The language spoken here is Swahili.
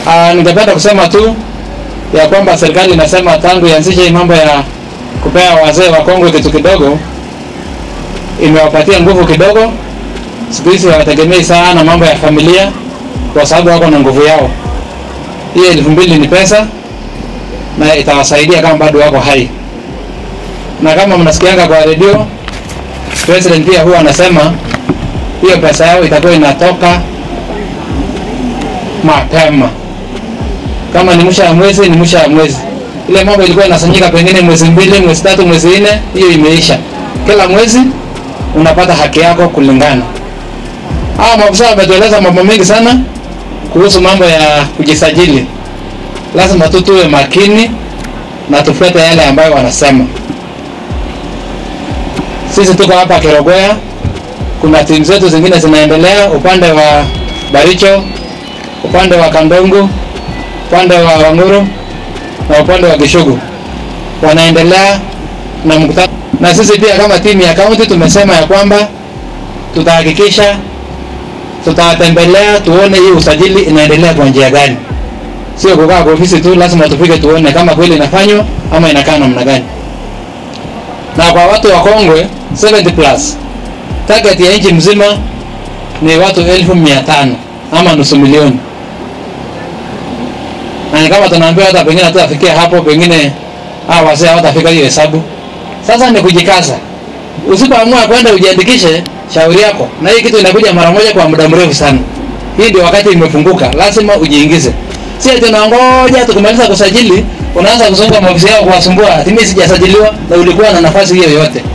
Ah, ningependa kusema tu ya kwamba serikali inasema tangu ianzishe hii mambo ya kupea wazee wa Kongwe kitu kidogo, imewapatia nguvu kidogo. Siku hizi hawategemei sana mambo ya familia, kwa sababu wako na nguvu yao. Hii elfu mbili ni pesa na itawasaidia kama bado wako hai, na kama mnasikianga kwa redio, president pia huwa anasema hiyo pesa yao itakuwa inatoka mapema. Kama ni mwisho ya mwezi, ni mwisho ya mwezi. Ile mambo ilikuwa inasanyika pengine mwezi mbili, mwezi tatu, mwezi nne, hiyo imeisha. Kila mwezi unapata haki yako kulingana. Hawa maafisa wametueleza mambo mengi sana kuhusu mambo ya kujisajili. Lazima tu tuwe makini na tufuate yale ambayo wanasema. Sisi tuko hapa Kerogoya, kuna timu zetu zingine zinaendelea upande wa Baricho, upande wa Kandongo, upande wa Wanguru na upande wa Gishugu wanaendelea na mkutano, na sisi pia kama timu ya kaunti tumesema ya kwamba tutahakikisha tutawatembelea tuone hii usajili inaendelea kwa njia gani, sio kukaa kwa ofisi tu. Lazima tufike tuone kama kweli inafanywa ama inakaa namna gani. Na kwa watu wa Kongwe 70 plus target ya nchi mzima ni watu elfu mia tano ama nusu milioni, na ni kama tunaambiwa hata pengine hatutafikia hapo, pengine hawa wazee hawatafika hiyo hesabu. Sasa ni kujikaza, usipoamua kwenda ujiandikishe, shauri yako, na hii kitu inakuja mara moja kwa muda mrefu sana. Hii ndio wakati imefunguka, lazima ujiingize. Si ati unangoja tukimaliza kusajili unaanza kuzunguka maofisi yao kuwasumbua, ati mimi sijasajiliwa na ulikuwa na nafasi hiyo yote.